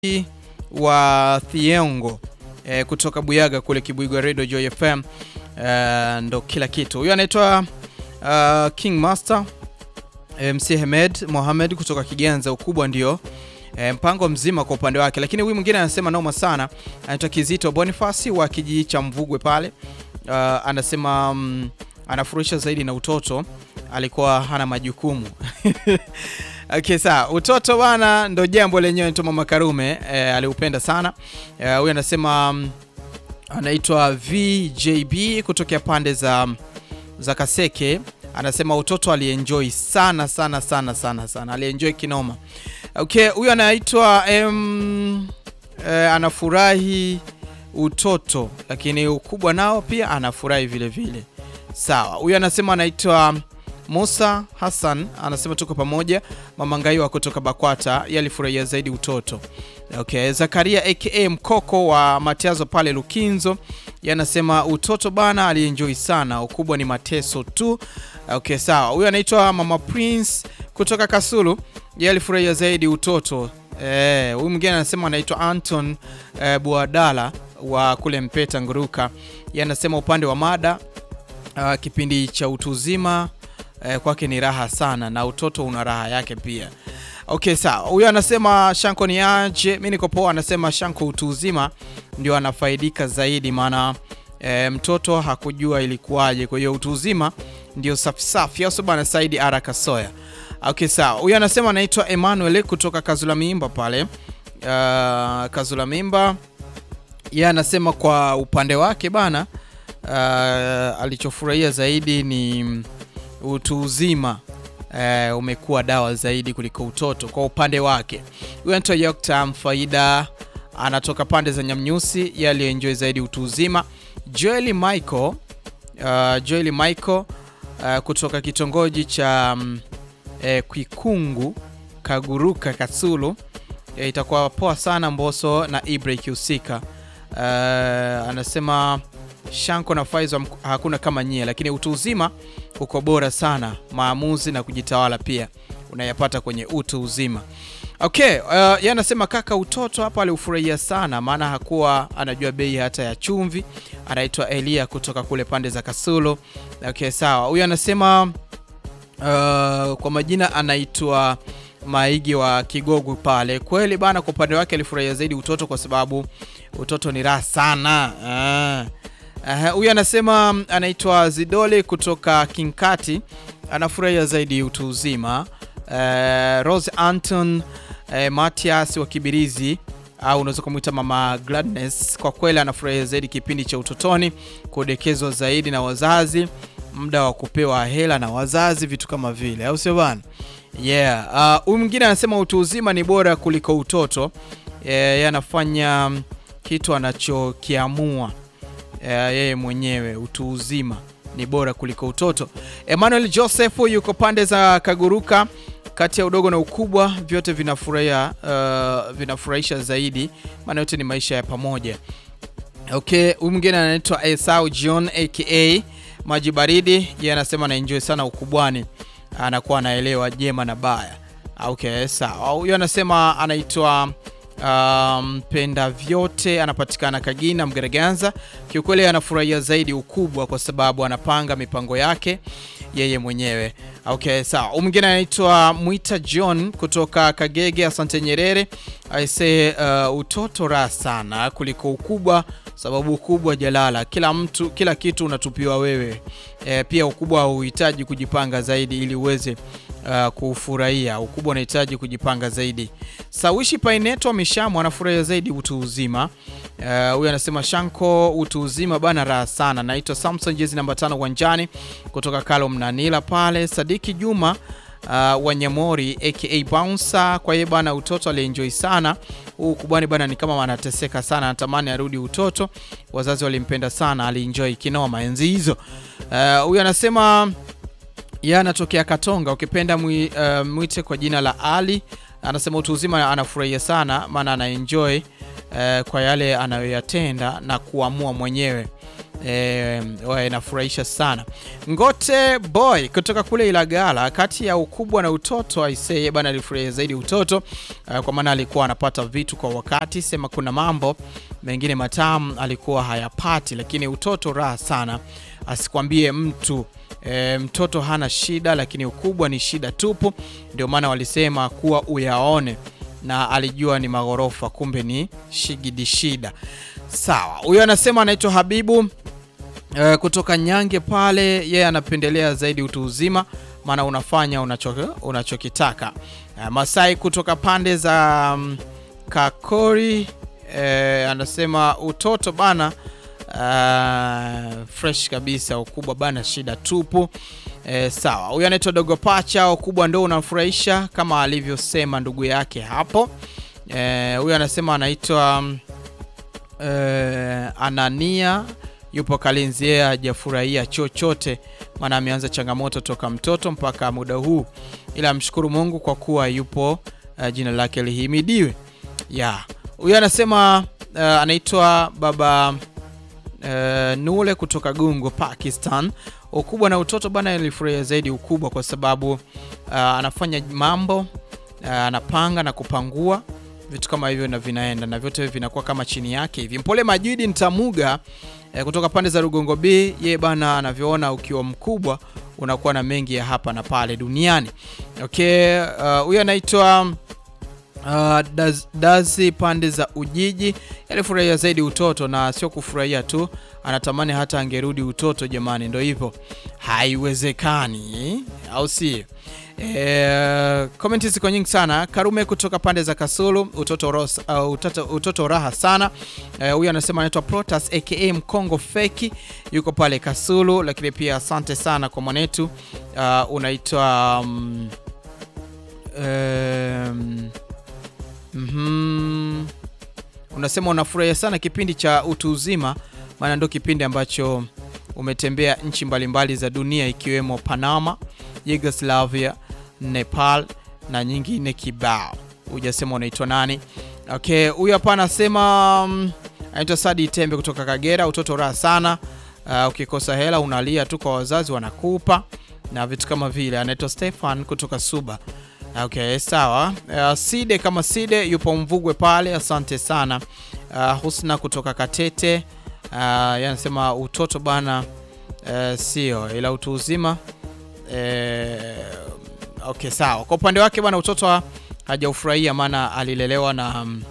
wa Thiongo e, kutoka Buyaga kule Kibwigwa Radio Joy FM e, ndo kila kitu. Huyo anaitwa uh, King Master MC Hemed Mohamed kutoka Kiganza. Ukubwa ndio e, mpango mzima kwa upande wake, lakini huyu mwingine anasema noma sana, anaitwa Kizito Bonifasi wa kijiji cha Mvugwe pale. Uh, anasema um, anafurisha zaidi na utoto, alikuwa hana majukumu Okay, sawa. Utoto bwana ndo jambo lenyewe tu Mama Karume eh, aliupenda sana. Huyu eh, anasema um, anaitwa VJB kutokea pande za za Kaseke. Anasema utoto alienjoy sana sana sana sana sana. Alienjoy kinoma. Okay, huyu anaitwa um, eh, anafurahi utoto lakini ukubwa nao pia anafurahi vile vile. Sawa. Huyu anasema anaitwa Musa Hassan anasema tuko pamoja. Mama Ngaiwa kutoka Bakwata yalifurahia zaidi utoto. Okay, Zakaria aka Mkoko wa Matiazo pale Lukinzo yanasema utoto bana alienjoy sana, ukubwa ni mateso tu. Okay, sawa. Huyu anaitwa Mama Prince kutoka Kasulu yalifurahia zaidi utoto. Eh, huyu mwingine anasema anaitwa Anton eh, Buadala wa kule Mpeta Nguruka yanasema upande wa mada uh, kipindi cha utu uzima Eh, kwake ni raha sana na utoto una raha yake pia. Okay, sawa. Huyo anasema Shanko ni aje? Mimi niko poa. Anasema Shanko utu uzima ndio anafaidika zaidi, maana eh, mtoto hakujua ilikuwaje. Kwa hiyo utu uzima ndio safi safi, au bwana Saidi Ara Kasoya. Okay, sawa. Huyo anasema anaitwa Emmanuel kutoka Kazula Mimba pale. Uh, Kazula Mimba yeye anasema kwa upande wake bana, uh, alichofurahia zaidi ni utu uzima eh, umekuwa dawa zaidi kuliko utoto kwa upande wake. Huyu anaitwa Yoktam Faida anatoka pande za Nyamnyusi, yaliyoenjoy zaidi utu uzima. Joel Michael, uh, Joel Michael uh, kutoka kitongoji cha um, eh, Kwikungu Kaguruka Kasulu. Eh, itakuwa poa sana Mboso na Ibra ikihusika. Uh, anasema Shanko na Faizo hakuna kama nyie, lakini utu uzima uko bora sana. Maamuzi na kujitawala pia unayapata kwenye utu uzima. Okay, uh, yeye anasema kaka, utoto hapa aliufurahia sana, maana hakuwa anajua bei hata ya chumvi. Anaitwa Elia kutoka kule pande za Kasulu. Okay, sawa. Huyu anasema uh, kwa majina anaitwa Maigi wa Kigogo pale. Kweli bana, kwa upande wake alifurahia zaidi utoto kwa sababu utoto ni raha sana huyu uh, anasema anaitwa Zidole kutoka Kinkati, anafurahia zaidi utu uzima. Uh, Rose Anton uh, Matias wa Kibirizi au uh, unaweza kumwita Mama Gladness, kwa kweli anafurahia zaidi kipindi cha utotoni, kudekezwa zaidi na wazazi, muda wa kupewa hela na wazazi, vitu kama vile, au sio bana? Yeah. Huyu uh, mwingine anasema utu uzima ni bora kuliko utoto. Yeye uh, anafanya kitu anachokiamua yeye mwenyewe. Utu uzima ni bora kuliko utoto. Emmanuel Joseph yuko pande za Kaguruka, kati ya udogo na ukubwa vyote vinafurahia, uh, vinafurahisha zaidi, maana yote ni maisha ya pamoja. Okay, huyu mwingine anaitwa Esau John aka maji baridi, yeye anasema anaenjoy sana ukubwani, anakuwa anaelewa jema na baya. Okay, sawa. Huyo anasema anaitwa mpenda um, vyote anapatikana Kagina Mgaraganza. Kiukweli anafurahia zaidi ukubwa kwa sababu anapanga mipango yake yeye mwenyewe. Okay, sawa. Mwingine anaitwa Mwita John kutoka Kagege. Asante Nyerere aise, uh, utoto raha sana kuliko ukubwa, sababu ukubwa jalala, kila mtu kila kitu unatupiwa wewe. E, pia ukubwa hauhitaji kujipanga zaidi ili uweze Uh, kufurahia ukubwa unahitaji kujipanga zaidi. Sawishi Paineto Mishamu anafurahia zaidi utu uzima. Huyu uh, anasema Shanko utu uzima bana raha sana. Naitwa Samson jezi namba tano uwanjani kutoka Kalo Mnanila pale. Sadiki Juma uh, Wanyamori aka Bouncer, kwa hiyo bana utoto alienjoy sana. Huu ukubwani bana ni kama wanateseka sana, anatamani arudi utoto. Wazazi walimpenda sana, alienjoy kinoma enzi hizo. Huyu uh, anasema yeye anatokea Katonga, ukipenda mwi, uh, mwite kwa jina la Ali. Anasema utu uzima anafurahia sana, maana anaenjoy uh, kwa yale anayoyatenda na kuamua mwenyewe. E, inafurahisha sana. Ngote boy kutoka kule Ilagala, kati ya ukubwa na utoto aisee bana, alifurahia zaidi utoto uh, kwa maana alikuwa anapata vitu kwa wakati, sema kuna mambo mengine matamu alikuwa hayapati, lakini utoto raha sana, asikwambie mtu e, mtoto hana shida, lakini ukubwa ni shida tupu. Ndio maana walisema kuwa uyaone, na alijua ni maghorofa, kumbe ni shigidi shida. Sawa, huyo anasema anaitwa Habibu e, kutoka Nyange pale, yeye anapendelea zaidi utu uzima, maana unafanya unacho, unachokitaka. E, Masai kutoka pande za um, Kakori e, anasema utoto bana Uh, fresh kabisa, ukubwa bana shida tupu. E, sawa. Huyu anaitwa Dogo Pacha, ukubwa ndo unafurahisha kama alivyosema ndugu yake hapo. Huyu e, anasema anaitwa e, Anania, yupo Kalinzi, yeye hajafurahia chochote, maana ameanza changamoto toka mtoto mpaka muda huu, ila amshukuru Mungu kwa kuwa yupo. Uh, jina lake lihimidiwe. Yeah. Huyu anasema uh, anaitwa baba Uh, Nule kutoka Gungo Pakistan. Ukubwa na utoto bana, nilifurahia zaidi ukubwa kwa sababu uh, anafanya mambo uh, anapanga na kupangua vitu kama hivyo na vinaenda na vyote vinakuwa kama chini yake hivi. Mpole Majidi Ntamuga uh, kutoka pande za Rugongo B, ye bana anavyoona ukiwa mkubwa unakuwa na mengi ya hapa na pale duniani. Okay, huyu uh, anaitwa Uh, daz, dazi pande za Ujiji alifurahia zaidi utoto na sio kufurahia tu, anatamani hata angerudi utoto. Jamani, ndo hivyo, haiwezekani, au si? E, komenti ziko nyingi sana. Karume kutoka pande za Kasulu, utoto, ros, uh, utoto, utoto raha sana. Huyu uh, anasema anaitwa Protas aka Mkongo feki, yuko pale Kasulu. Lakini pia asante sana kwa mwanetu uh, unaitwa um, um, Mm -hmm. Unasema unafurahia sana kipindi cha utu uzima, maana ndio kipindi ambacho umetembea nchi mbalimbali za dunia ikiwemo Panama, Yugoslavia, Nepal na nyingine kibao. Hujasema unaitwa nani? Okay, huyu hapa anasema um, anaitwa Sadi Tembe kutoka Kagera. Utoto raha sana. Uh, ukikosa hela unalia tu kwa wazazi wanakupa na vitu kama vile. Anaitwa Stefan kutoka Suba. Okay, sawa. Uh, Side kama Side yupo Mvugwe pale, asante sana. Uh, Husna kutoka Katete uh, yanasema utoto bana, uh, sio ila utu uzima. Uh, okay, sawa. Kwa upande wake bana, utoto hajaufurahia maana alilelewa na um,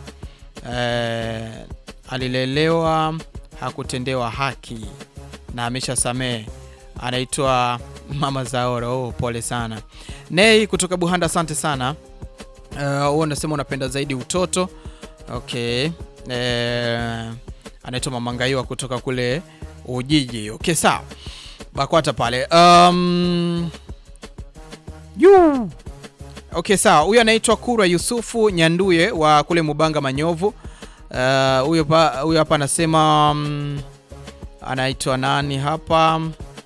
uh, alilelewa hakutendewa haki na ameshasamehe. Anaitwa Mama Zaoro. Oh, pole sana. Nei kutoka Buhanda, asante sana. Huo uh, unasema unapenda zaidi utoto. Okay. Uh, anaitwa Mama Ngaiwa kutoka kule Ujiji. Okay, sawa. Bakwata pale. Um, yu. Okay, sawa. Huyu anaitwa Kurwa Yusufu Nyanduye wa kule Mubanga Manyovu. Huyo uh, huyo hapa anasema um, anaitwa nani hapa?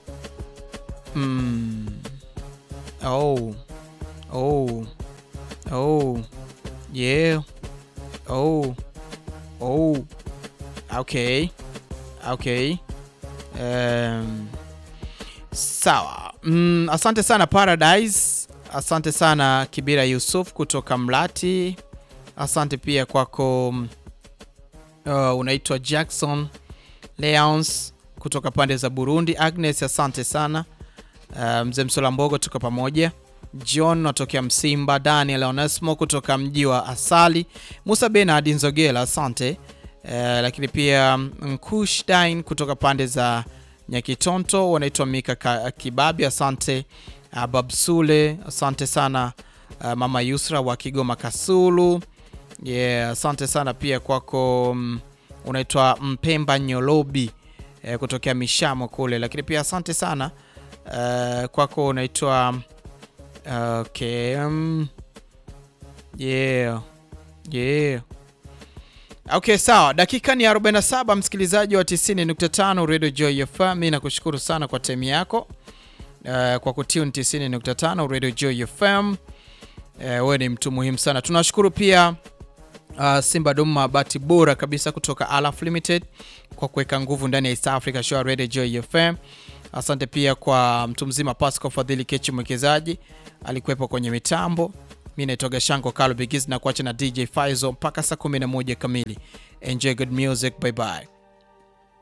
Hmm. Oh. Oh. Oh. Yeah. Oh. Oh. Okay. Okay. Um, sawa. Mm, asante sana Paradise. Asante sana Kibira Yusuf kutoka Mlati. Asante pia kwako uh, unaitwa Jackson Leons kutoka pande za Burundi. Agnes, asante sana. Uh, mzee Msola Mbogo tuko pamoja. John natokea Msimba. Daniel Onesmo kutoka mji wa Asali. Musa Benard Nzogela, asante. Uh, lakini pia Nkush Dain kutoka pande za Nyakitonto, wanaitwa Mika Kibabi, asante. Uh, Babsule, asante sana. Uh, mama Yusra wa Kigoma Kasulu, yeah, asante sana pia kwako. Um, unaitwa Mpemba Nyolobi uh, kutokea Mishamo kule, lakini pia asante sana uh, kwako unaitwa okay, um, yeah, yeah. Okay, sawa. Dakika ni 47, msikilizaji wa 90.5 Radio Joy FM. Mimi nakushukuru sana kwa time yako uh, kwa kutune 90.5 Radio Joy FM. Uh, wewe ni mtu muhimu sana. Tunashukuru pia uh, Simba Dom mabati bora kabisa kutoka Alaf Limited kwa kuweka nguvu ndani ya East Africa Show Radio Joy FM. Asante pia kwa mtu mzima Pascal Fadhili Kechi mwekezaji alikuwepo kwenye mitambo. Mimi naitwa Shango Carlo Bigiz na kuacha na DJ Faizo mpaka saa 11 kamili. Enjoy good music, bye bye.